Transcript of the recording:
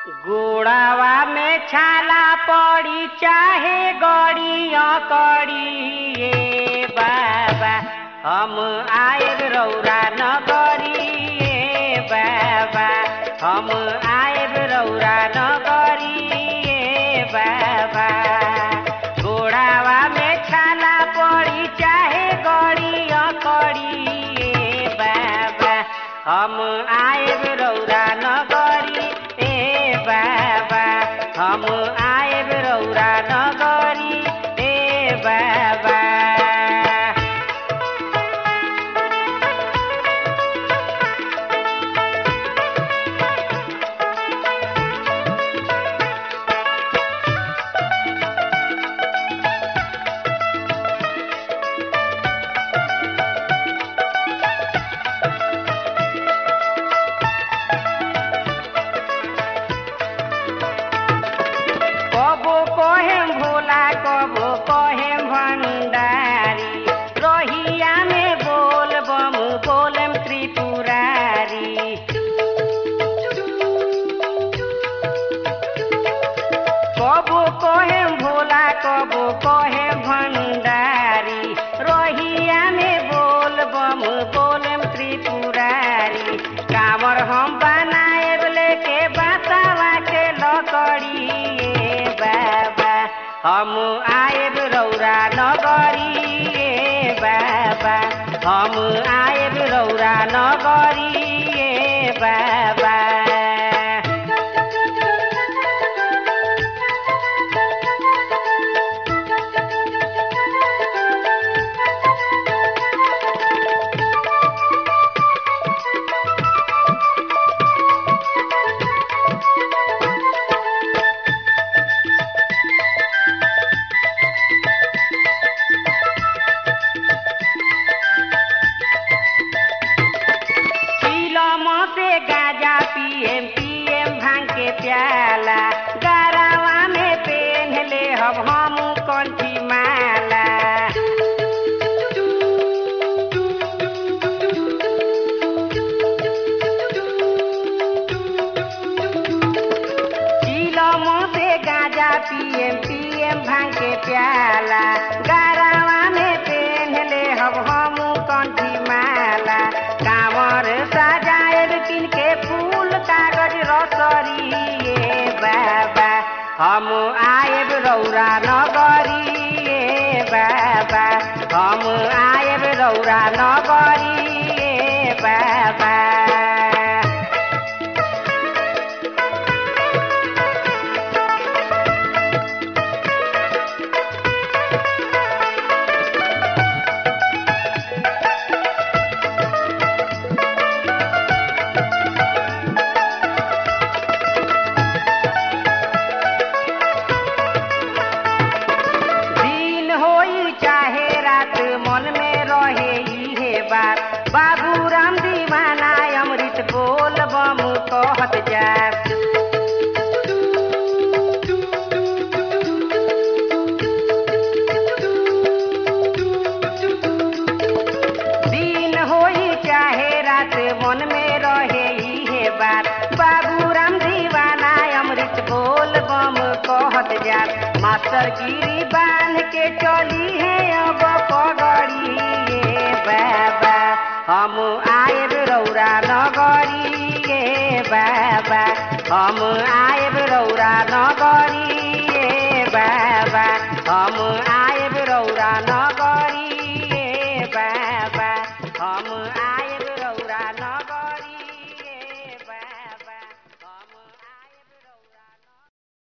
गोड़ावा में छाला पड़ी चाहे गड़िया कड़ी ए बाबा हम आएब रौरा नगरी ए बाबा हम आएब रौरा नगरी ए बाबा गोड़ावा में छाला पड़ी चाहे गड़िया कड़ी ए बाबा हम आएब रौरा नगरी ए बाबा हम आएब रौरा नगरी ए बाबा कबो कहेम भोला कबो कहेम भंडारी रहिया में बोल बम बोलम त्रिपुरारी कबो कहेम भोला कबो कहेम भंडारी रहिया में बोल बम बोलम त्रिपुरारी कामर हम बनाएब लेके बातावा के लकड़ी ए बाबा हम आएब रौरा नगरी ए बाबा हम आएब रौरा नगरी ए बाबा चिलम से गाजा पिएम पिएम भांग के प्याला गरावा में पेन ले हम हम कंठी माला चिलम से गाजा पिएम पिएम भांग के प्याला गरावा में पेन ले हम हम कंठी माला कांवर सजाएब किन के फूल कागज रसरी ए बाबा हम आएब रौरा नगरी ए बाबा हम आएब रौरा नगरी ए बाबा दिन होई चाहे रात मन में रहे इहे बात बाबू राम दीवाना अमृत बोल बम कहत जा दिन होई चाहे रात मन में रहे इहे बात बाबू राम दीवाना अमृत बोल बम कहत जात मास्टर गिरी बांध के चली है अब पगड़ी ए बाबा हम आएब रौरा नगरी ए बाबा हम आएब रौरा नगरी ए बाबा हम आएब रौरा नगरी